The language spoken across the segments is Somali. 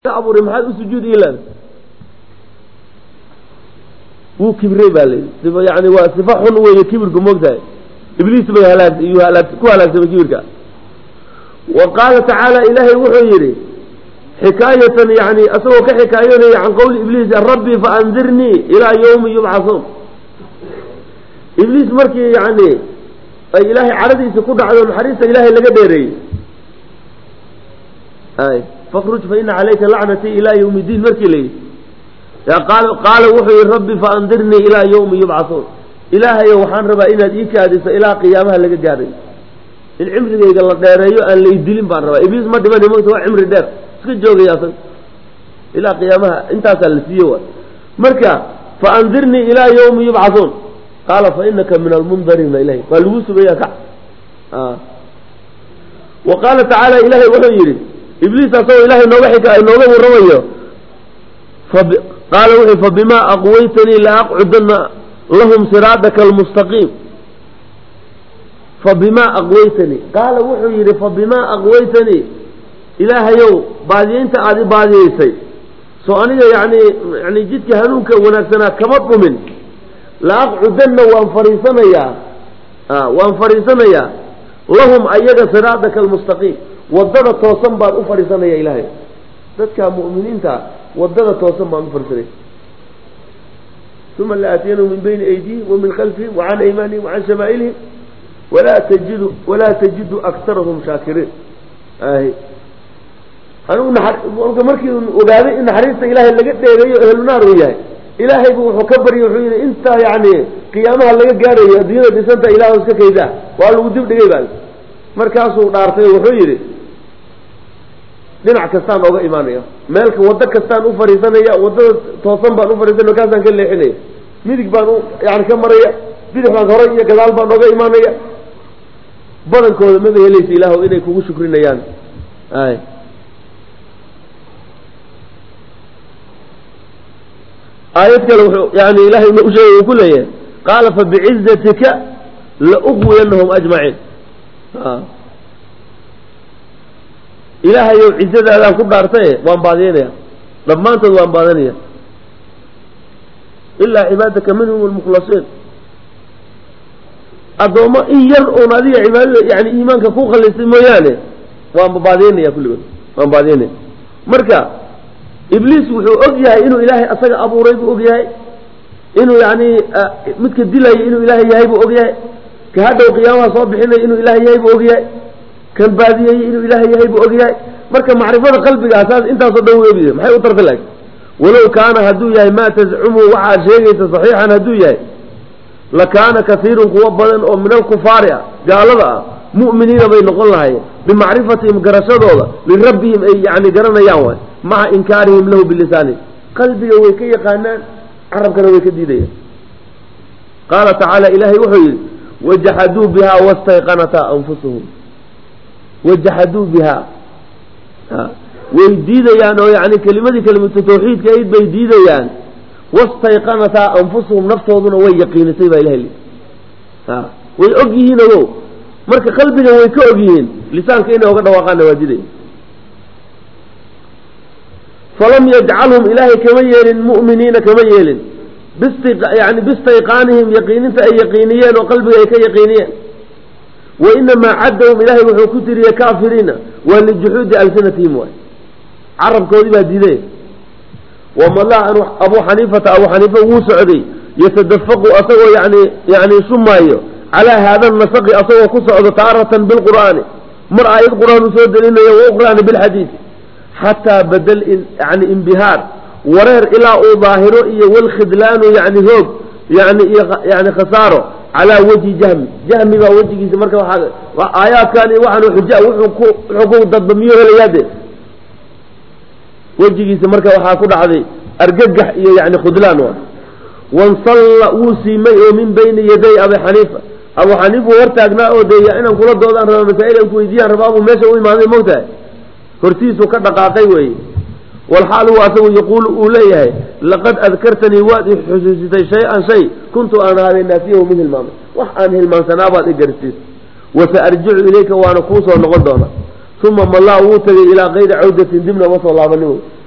abuuray maxaad u sujuudi ilan wuu kibray baa layidhi yani waa sifa xun weeye kibirku moogtahay ibliis bay halaag iyuu halaag ku halaagsamay kibirka wa qaala tacaala ilaahay wuxuu yidhi xikaayatan yani asagoo ka xikaayoonaya can qowli ibliis rabbi faandirnii ilaa yawmi yubcasuun ibliis markii yani ay ilaahay cadhadiisa ku dhacdo naxariista ilaahay laga dheereeyey fakruj fa ina calayka lacnatii ilaa yawmi iddiin markii la yidhi qaala wuxuu yihi rabbi faandirnii ilaa yawmi yubcasuun ilaahayo waxaan rabaa inaad ii kaadiso ilaa qiyaamaha laga gaaray in cimrigayga la dheereeyo aan laydilin baan rabaa ibliis ma dhiman mota waa cimri dheer iska joogaya asag ilaa qiyaamaha intaasaa la siiye waay marka faandirnii ilaa yawmi yubcasuun qaala fa inaka min almundariina ilahi waa lagu sugaya kac wa qaala tacaala ilahay wuxuu yidhi ibliis asagoo ilahay nooga xika nooga warramayo qaala wuxuu fabimaa aqwaytanii laaqcudana lahum siraadaka almustaqiim fabimaa aqwaytanii qaala wuxuu yidhi fabimaa aqwaytanii ilaahayow baadiyeynta aada i baadiyeysay soo aniga yani yani jidka hanuunka wanaagsanaa kama dhumin laaqcudanna waan fariisanayaa waan fariisanayaa lahum ayaga siraadaka almustaqiim wadada toosan baan u fadhiisanaya ilaahay dadka mu'miniinta wadada toosan baan u fadhiisanaya uma laaatiyannahum min bayni aydihim wa min khalfihim wa can aymaanihim wa can shamaa'ilihim walaa tajidu walaa tajidu aktarahum shaakiriin anigu marka markii ogaaday in naxariista ilaahay laga dheereeyo ehlunaar uu yahay ilaahay bu wuxuu ka baryay wuxuu yidhi intaa yani qiyaamaha laga gaarayo adduunyada dhisanta ilah iska kaydaa waa lagu dib dhigay baa markaasuu dhaartay wuxuu yidhi dhinac kastaan ooga imaanaya meelka waddo kastaan u fadhiisanaya waddada toosan baan u fadhiisanaya markaasaan ka leexinaya midig baan u yani ka maraya bidix baan horay iyo gadaal baan ooga imaanaya badankooda maba helaysa ilaahw inay kugu shukrinayaan ay aayad kale wuxuu yani ilahay u sheegay uu ku leeyahay qaala fabicizatika laugwiyanahum ajmaciin ilaahayow cizadaadaan ku dhaartaye waan baadiyanaya dhammaantood waan baadanaya ilaa cibaadaka minhum almukhlasiin addoommo in yar uun adiga cibaadada yani iimaanka ku khalisay mooyaane waan baadiyanaya kulligood waan baadiyanaya marka ibliis wuxuu og yahay inuu ilaahay asaga abuuray buu og yahay inuu yani midka dilayay inuu ilaahay yahay buu og yahay ka hadhow qiyaamaha soo bixinaya inuu ilaahay yahay buu og yahay kan baadiyeeyey inuu ilaahay yahay buu og yahay marka macrifada qalbigaa saas intaasoo dhan webi maxay u tarta laag walow kaana hadduu yahay maa tazcumu waxaad sheegaysa saxiixan hadduu yahay lakaana kasiirun kuwo badan oo min alkufaari ah gaalada ah mu'miniina bay noqon lahaayeen bimacrifatihim garashadooda lirabbihim ay yani garanayaan waay maca inkaarihim lahu bilisaanihim qalbiga way ka yaqaanaan carabkana way ka diidayaan qaala tacaala ilaahay wuxuu yidhi wajaxaduu bihaa wastayqanataa anfusuhum wajaxaduu bihaa way diidayaan oo yani kelimadii kelimatu tawxiidka ayd bay diidayaan wastayqanataa anfusuhum naftooduna way yaqiinisay baa ilahay way og yihiin ogow marka qalbiga way ka og yihiin lisaanka inay oga dhawaaqaanna waa diidaya falam yajcalhum ilaahay kama yeelin mu'miniina kama yeelin yani bistayqaanihim yaqiininta ay yaqiiniyeen oo qalbiga ay ka yaqiiniyeen wa inamaa caddahum ilaahay wuxuu ku tiriye kaafiriina waa lijuxuudi alsinatihim waay carabkoodii baa diiday wamala abuu xaniifata abuu xaniifa wuu socday yatadafaqu asagoo yani yani shumaayo calaa haada nasaqi asagoo ku socdo taaratan bilqur'aani mar aayad qur-aan uu soo delinayo wa ukhraani bilxadiidi xataa badal yani imbihaar wareer ilaa uu daahiro iyo walkhidlaanu yani hoog yani iyo yani khasaaro calaa wajhi jahmi jahmi baa wejigiisa marka waa aayaadkani waxaan xuja wuxuu ku wuxuu ku dadbamiyo helayaade wejigiisa marka waxaa ku dhacday argagax iyo yani khudlaan wa wansalla wuu siimay oo min bayni yaday abi xaniifa abu xaniifa uu hortaagnaa oo dee inaan kula doodaan raba masaa'il aan ku weydiiyaan rabaa buu meesha u imaaday mogtahay hortiisuu ka dhaqaaqay weeye walxaal huwa asagu yaquulu uu leeyahay laqad adkartanii waad i xusuusitay shay-an shay kuntu aan ahaaday naasiyahu mid hilmaamay wax aan hilmaansanaa baad i garsiis wasa arjicu ilayka waana kuu soo noqon doona uma mallaa wuu tegay ilaa kayri cawdatin dibna uma soo laabanin wey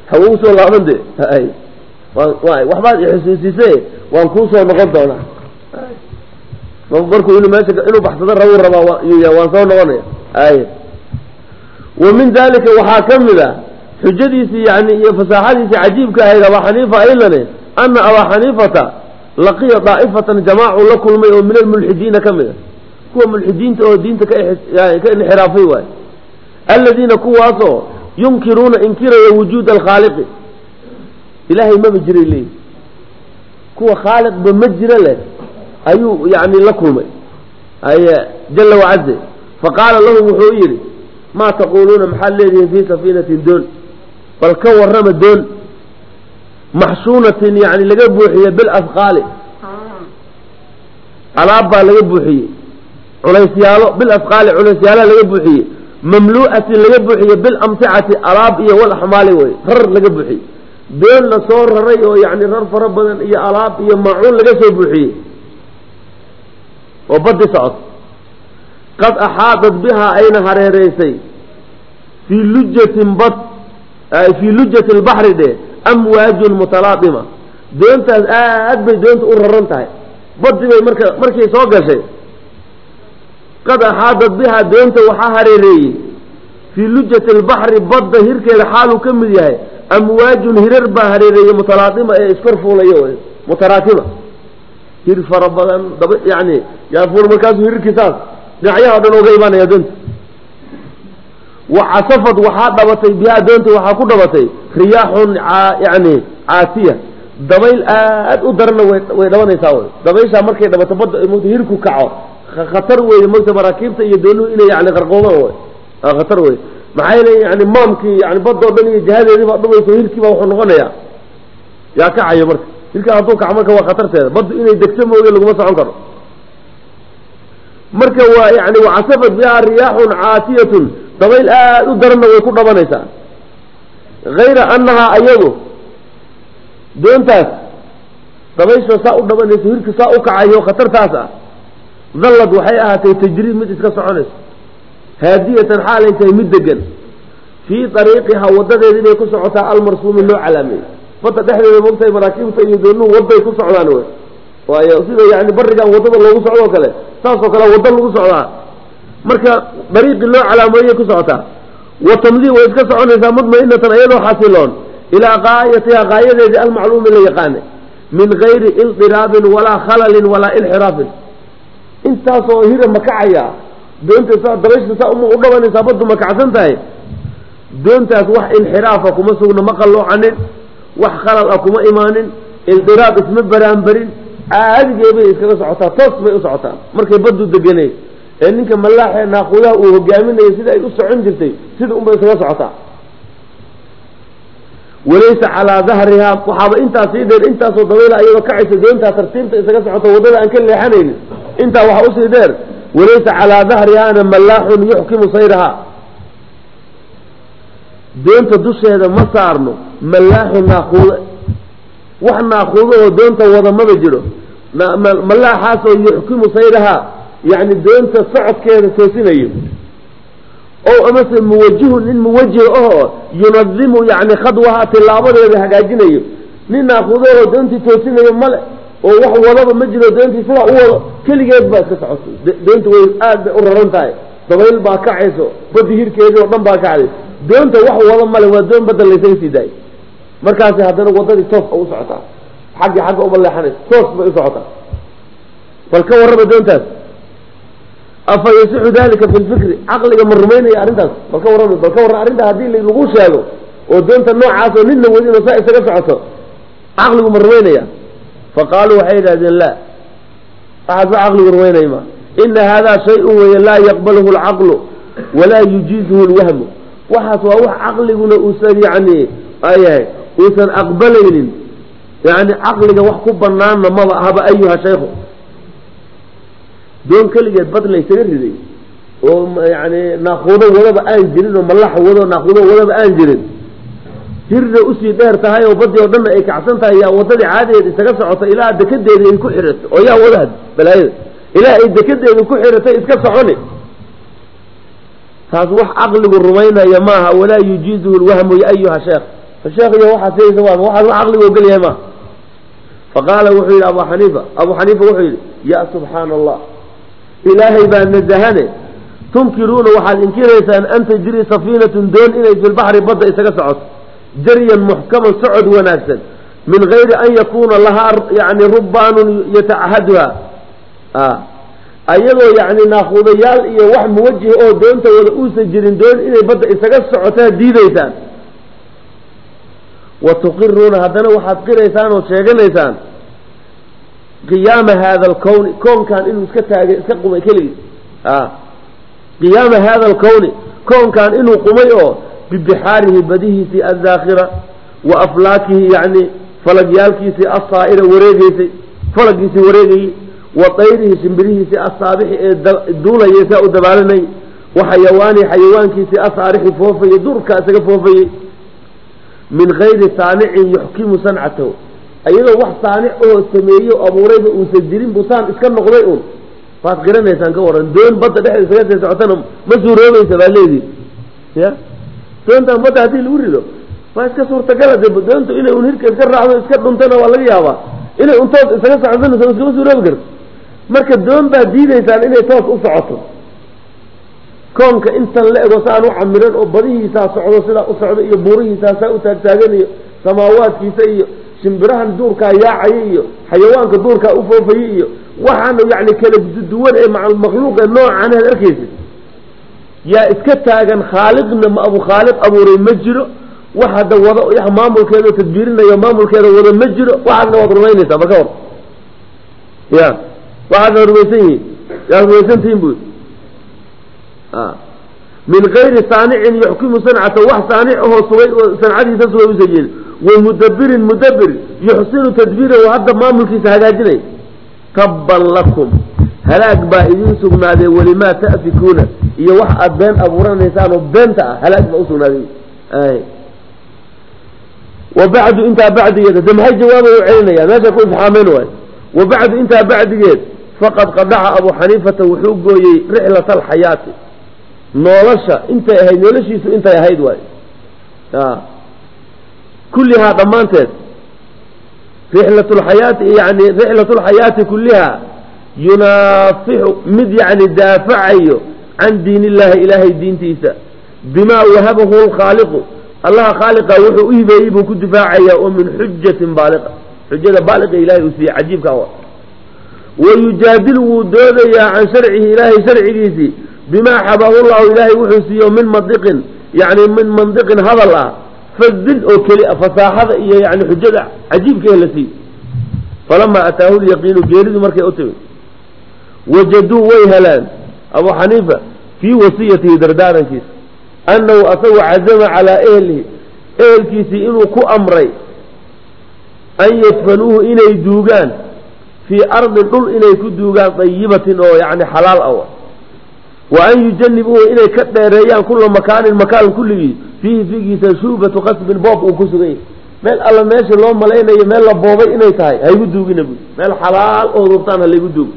hawa usoo laaban de hay waan waxbaad ixusuusise waan kuusoo noqon doonaa markuu inuu meesha inuu baxsado rabu rabaa waan soo noqonaya ay wa min dalika waxaa ka mid a xujadiisii yani iyo fasaaxadiisii cajiibka ahayd abaa xaniifa aylane ana abaa xaniifata laqiya daa'ifatan jamaacu la kulmay oo min almulxidiina ka mid a kuwa mulxidiinta oo diinta ka ka inxiraafay waay aladiina kuwaasoo yunkiruuna inkiraya wujuuda alkhaaliqi ilaahay maba jiray leeyihi kuwa khaaliqba ma jira leh ayuu yani la kulmay ay jala wacaze faqaala lahum wuxuu yidhi maa taquuluuna maxaad leedihiin fii safiinatin doon bal ka warrama doon maxshuunatin yani laga buuxiye bilasqaali alaab baa laga buuxiyey culaysyaalo bilasqaali culaysyaalaha laga buuxiyey mamlu'atin laga buuxiye bilamsicati alaab iyo walaxmaali wey rar laga buuxiyey doon la soo raray oo yani rar fara badan iyo alaab iyo maacuun laga soo buuxiyey oo badi socod qad axaadat bihaa ayna hareereysay fii lujatin bad fii lujati lbaxri dhe amwaajun mutalaadima doontaas aad bay doonta u raran tahay badi bay marka markay soo gashay qad axaadat bihaa doonta waxaa hareereeyey fii lujati lbaxri badda hirkeeda xaaluu ka mid yahay amwaajun hirar baa hareereeyey mutalaadima ee iskor fuulayo wey mutaraakiba hir fara badan daba yani yaafuul markaasuu hirarkiisaas dhinacyaha o dhan oga imaanaya doonta wa casafad waxaa dhabatay bihaa doonta waxaa ku dhabatay riyaaxun yani caasiya dabayl aad u darana way dhabanaysaa wy dabayshaa markay dhabato badda mota hirku kaco khatar weeye mogta maraakiibta iyo doonuhu inay yani qarqoomaan wy khatar wey maxaa yeele yani maamkii yani badda o dhan iyo jihadeedii baa dhumayso hirkii baa wuxuu noqonayaa yaa kacayo marka hirkaa hadduu kaco marka waa khatarteeda baddu inay degto mooge laguma socon karo marka waa yani wacasafat bihaa riyaaxun caasiyatun dabayl aad u daranna way ku dhabanaysaa hayra annahaa ayadu doontaas dabaysha saa u dhabanayso hirka saa u kacayo khatartaas ah dallad waxay ahaatay tajriib mid iska soconayso haadiyatan xaalay tahay mid degan fii ariiqihaa wadadeeda inay ku socotaa almarsuumi loo calaameeyey badda dhexdeeda mogtahay maraakiibta iyo doonuhu waday ku socdaan wey waayo sida yani barigan wadada loogu socdoo kale saasoo kale wadda lagu socdaa marka dariiqii loo calaameeyey ku socotaa wa tamdii way iska soconaysaa mudmainatan iyadoo xasiloon ilaa gaayatihaa gaayadeedii almacluumi la yaqaanay min gayri ildiraabin walaa khalalin walaa inxiraafin intaasoo hira makacaya doonta saa dabayshta saa uma u dhabanaysaa baddu makacsan tahay doontaas wax inxiraafa kuma sugna ma qalloocanin wax khalal ah kuma imaanin ildiraab isma baraanbarin caadigee bay iskaga socotaa toos bay u socotaa markay baddu deganay ee ninka malaaxee naaqudaha uu hogaaminayo sida ay u socon jirtay sida unbay iskaga socotaa walaysa calaa dahrihaa waxaaba intaas sii dheer intaasoo dabayla ayadoo kacaysa doontaa tartiibta isaga socota waddada aan ka leexanaynin intaa waxaa usii dheer walaysa calaa dahrihaana mallaaxun yuxkimu sayrahaa doonta dusheeda ma saarno mallaaxu naaquude wax naaquudahoo doonta wada maba jiro mallaaxaasoo yuxkimu sayrahaa yacni doonta socodkeeda toosinayo o amase muwajihun nin muwajih ahoo yunadimu yani khadwaha tilaabadeeda hagaajinayo nin naaquudahoo doontii toosinayo male oo wax wadaba ma jiro doontii sidaa u wado keligeed baa iska socota doonta way aad bay u raran tahay dabayl baa kacayso badi hirkeedii oo dhan baa kacday doonta wax wada male waa doon badda laysaga sii daayay markaasi haddana wadadii toos u socotaa xaggi xagga uma leexanayso toos bay u socotaa bal ka warraba doontaas afa yasixu dalika fi lfikri caqliga ma rumaynaya arrintaas bal ka warrama bal ka warran arrintaa haddii lagu sheego oo doonta noocaas oo ninna wadin oo saa isaga socoto caqligu ma rumaynaya faqaaluu waxay yidhahdeen la waxaas ba caqligu rumaynaya ma ina haadaa shay-un weeye laa yaqbaluhu alcaqlu walaa yujiizuhu lwahmu waxaas waa wax caqliguna uusan yani ayahay uusan aqbalaynin yani caqliga wax ku banaanna maba ahaba ayuha shaykhu doon keligeed bad laysaga riday oo yani naaquudo wadaba aan jirin oo mallaxa wado naaquudo wadaba aan jirin hirna usii dheer tahay oo badii oo dhanna ay kacsan tahay yaa wadadii caadigeed isaga socota ilaa dekedeedii ay ku xirato oo yaa wadaha balaayada ilaa ay dekedeedi ku xiratay iska soconi taas wax caqligu rumaynaya maaha walaa yujiizuhu lwahmu ya ayuha sheekh sheekh iyo waxaad sheegaysa waa waxaad wax caqliga ogol yahay ma faqaala wuxuu yidhi abu xaniifa abu xaniifa wuxuu yidhi ya subxaana allah ilaahay baa nazahane tunkiruuna waxaad inkiraysaan an tajri safiinatun doon inay fi lbaxri badda isaga socoto jaryan muxkaman socod wanaagsan min gayri an yakuuna lahaa yani rubbaanun yatacahaduha ayadoo yani naakuudayaal iyo wax muwajih oo doonta wada uusan jirin doon inay badda isaga socotaa diidaysaan wa tuqiruuna haddana waxaad qiraysaan oo sheeganaysaan qiyaama haada alkowni koonkan inuu iska taagay iska qumay keligii qiyaama haada alkowni koonkan inuu qumay oo bibixaarihi badihiisii addaakhira wa aflaakihi yani falagyaalkiisii assaa'ira wareegeysay falagiisii wareegayey wa dayrihi shimbirihiisii assaabixi ee duulayay saa u dabaalanayay wa xayawaanihi xayawaankiisii asaarixi foofayey durkaa isaga foofayey min gayri saanicin yuxkimu sancatahu iyadoo wax saanic oo sameeyo abuurayba uusan jirin busaan iska noqday un waad qiranaysaan ka waran doon badda dhexda isaga sii socotana ma suuroobaysa baa leedihi ya doontan badda haddii lagu rido waa iska suurtagala de doontu inay un hirka iska raacdo iska dhuntana waa laga yaabaa inay un toos isaga socodsanayso iskama suuroobi karto marka doon baad diidaysaan inay toos u socoto koonka intan la ego saan u camiran oo badihiisaa socdo sidaa u socdo iyo buurihiisaa saa u taagtaagan iyo samaawaadkiisa iyo shimbirahan duurkaa yaacaya iyo xayawaanka duurkaa u foofayay iyo waxaana yani kala duwan ee makhluuqa noocan aad arkaysid yaa iska taagan khaaliqna ma abu khaaliq abuuray ma jiro wax hadda wado maamulkeeda tadbiirinayo maamulkeeda wado ma jiro waxaasna waad rumaynaysaa marka hor ya waxaadna rumaysan yihiin yaad rumaysantihiin bu min gayri saanicin yuxkimu sancata wax saanic ahoo sugay oo sancadiisa sugay usan jeedin wa mudabirin mudabir yuxsinu tadbiirahu hadda maamulkiisa hagaajinay tabban lakum halaag baa idin sugnaadee welimaa ta'fikuuna iyo wax aad been abuuranaysaan oo beenta ah halaag baa usugnaaday wa bacdu intaa bacdigeed de maxay jawaaba u celinaya meesha ku ifxaameen waay wa bacdu intaa bacdigeed faqad qadaca abu xaniifata wuxuu gooyey rixlata alxayaati nolosha intay ahayd noloshiisu intay ahayd waay kullihaa dhammaanteed rixlat lxayaati yani rixlat lxayaati kulliha yunaafixu mid yani daafacayo can diin illahi ilaahay diintiisa bimaa wahabahu lkhaaliqu allaha khaaliqa wuxuu u hibeeyey buu ku difaacaya oo min xujatin baaliqa xujada baaliqa ilahay uu siiyey cajiibka wa wayujaadilu wuu doodayaa can sharcihi ilaahay sharcigiisii bimaa xabahu llahu ilaahay wuxuu siiyo min mandiqin yani min mandiqin hadal ah fadin oo keli a fasaaxada iyo yani xujada cajiibkae la siiy falamaa ataahu lyaqiinu geeridu markay u timid wajaduu way helaan abu xaniifa fii wasiyatihi dardaarankiisa annahu asagu cazama calaa ehlihi ehelkiisii inuu ku amray an yadfanuuhu inay duugaan fii ardin dhul inay ku duugaan dayibatin oo yani xalaal awa wa an yujanibuuhu inay ka dheereeyaan kula makaanin makaan kulligii fiihi figiisa shuubatu qasbin boob uu ku sugan yahay meel alla meesha loo malaynayo meel la boobay inay tahay haygu duugina bu meel xalaal oo rubtaan halaygu duugo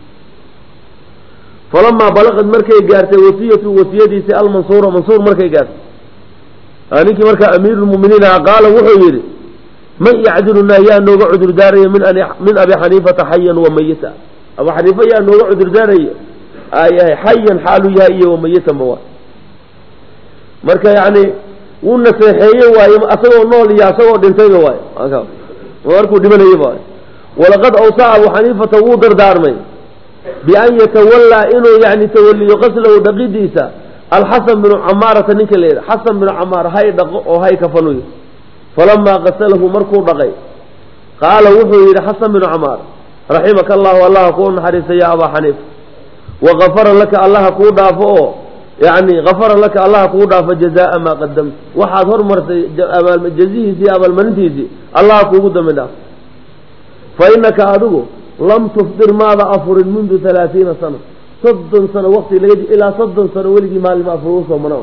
falamaa balaqad markay gaartay wasiyatu wasiyadiisi almansuura mansuur markay gaartay ninkii markaa amiirulmuminiin aha qaala wuxuu yidhi man yacdilunaa yaa nooga cudur daaraya min abi xaniifata xayan wa mayita abu xaniifa yaa nooga cudur daaraya ayahay xayan xaalu yahay iyo wamayitanba waa marka yani wuu naseexeeye waaye asagoo nool iyo asagoo dhintayba waaye markuu dhimanayaba waay walaqad awsaa abu xaniifata wuu dardaarmay bian yatawallaa inuu yani tawaliyo qaslahu dhaqidiisa alxasan binu camaarata ninka la yidha xasan binu camaar hay dhaqo oo hay kafanuyo falamaa qasalahu markuu dhaqay qaala wuxuu yidhi xasan binu camaar raximaka allahu allaha kuu naxariista ya abaa xaniifa wagafara laka allaha kuu dhaafo oo yani gafara laka allaha kuu dhaafo jazaa maa qadamta waxaad hormartay jazihiisii abaalmarintiisii allaha kuugu dambi dhaafo fa inaka adigu lam tufdir maada afurin mundu halaaiina sana soddon sano waqti laga ilaa soddon sano weligii maalima afur usoo mana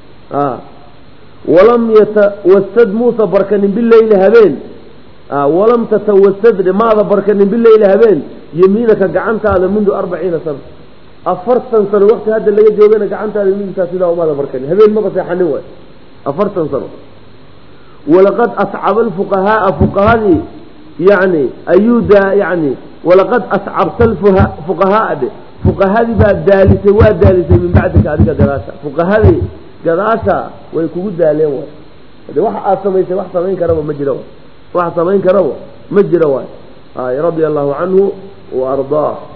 walam yatawasad muusa barkanin bileyli habeen walam tatawasad maada barkanin bileyli habeen yemiinaka gacantaada mundu arbaciina sana afartan sano waqti hadda laga joogana gacantaada midigtaa sidaa umaada barkanin habeen maba seexanin waay afartan sano walaqad ascaba alfuqahaaa fuqahadii yani ayuu daa yani walaqad ascabta fuqahaaa dhe fuqahadii baa daalisay waa daalisay min bacdika adiga gadaasha fuqahadii gadaasha way kugu daaleen waay de waxa aad samaysay wax samayn karaba ma jira wax samayn karaba ma jira waay ay radia allahu canhu wa ardaah